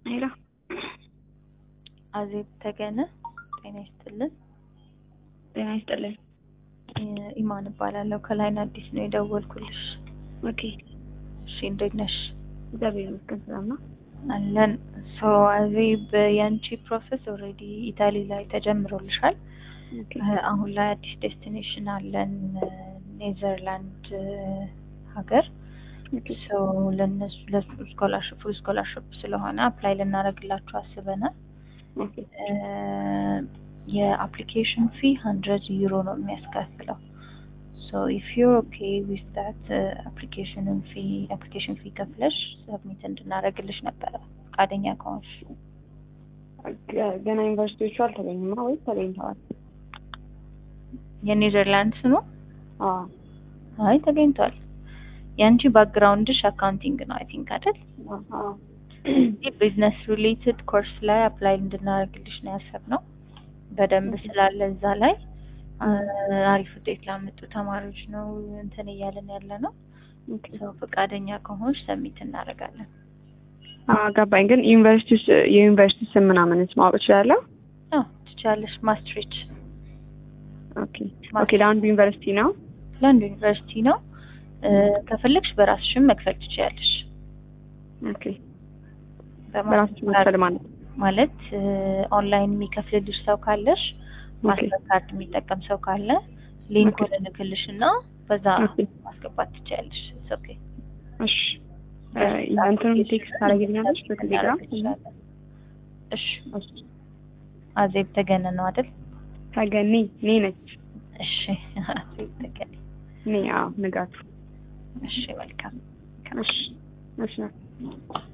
ሄሎ አዜብ ተገነ ጤና ይስጥልን። ጤና ይስጥልኝ። ኢማን እባላለሁ ከላይን አዲስ ነው የደወልኩልሽ። ኦኬ እሺ እንዴት ነሽ? እግዚአብሔር ይመስገን ሰላም ነው። አለን ሶ አዜብ የአንቺ ፕሮሰስ ኦልሬዲ ኢታሊ ላይ ተጀምሮልሻል። ኦኬ አሁን ላይ አዲስ ዴስቲኔሽን አለን ኔዘርላንድ ሀገር ኦኬ ሶ ለነሱ ለሱ ስኮላርሽፕ ፉል ስኮላርሽፕ ስለሆነ አፕላይ ልናደርግላችሁ አስበናል። ኦኬ የአፕሊኬሽን ፊ ሀንድረድ ዩሮ ነው የሚያስከፍለው። ሶ ኢፍ ዩር ኦኬ ዊዝ ዳት አፕሊኬሽንን ፊ አፕሊኬሽን ፊ ከፍለሽ ሰብሚት እንድናደርግልሽ ነበረ ፈቃደኛ ከሆንሽ። ገ- ገና ዩኒቨርሲቲዎቹ አልተገኙማ ወይስ ተገኝተዋል? የኔዘርላንድስ ነው? አዎ አይ ተገኝቷል። የአንቺ ባክግራውንድሽ አካውንቲንግ ነው አይ ቲንክ አይደል? አዎ ቢዝነስ ሪሌትድ ኮርስ ላይ አፕላይ እንድናደርግልሽ ነው ያሰብነው። በደንብ ስላለ እዛ ላይ አ- አሪፍ ውጤት ላመጡ ተማሪዎች ነው እንትን እያለን ያለ ነው። ኦኬ ሰው ፈቃደኛ ከሆንሽ ሰሚት እናደርጋለን። አዎ ገባኝ። ግን ዩኒቨርሲቲ ውስጥ የዩኒቨርሲቲ ስም ምናምንስ ማወቅ እችላለሁ? አዎ ትችያለሽ። ማስትሪች ኦኬ ኦኬ ለአንዱ ዩኒቨርሲቲ ነው? ለአንድ ዩኒቨርሲቲ ነው። እ፣ ከፈለግሽ በራስሽም መክፈል ትችያለሽ። ኦኬ በራሱ መክፈል ማለት ነው። ማለት እ፣ ኦንላይን የሚከፍልልሽ ሰው ካለሽ ማስተር ካርድ የሚጠቀም ሰው ካለ ሊንኩን እልክልሽ እና በዛ ኦኬ ማስገባት ትችያለሽ። ኦኬ እሺ እ፣ እንትኑን ቴክስት ታደርጊልኛለሽ በቴሌግራም? እሺ እሺ አዜብ ተገነ ነው አይደል? ተገኒ እኔ ነች እሺ አዜብ ተገነ። እኔ አዎ ንጋቱ እሺ መልካም እሺ እሺ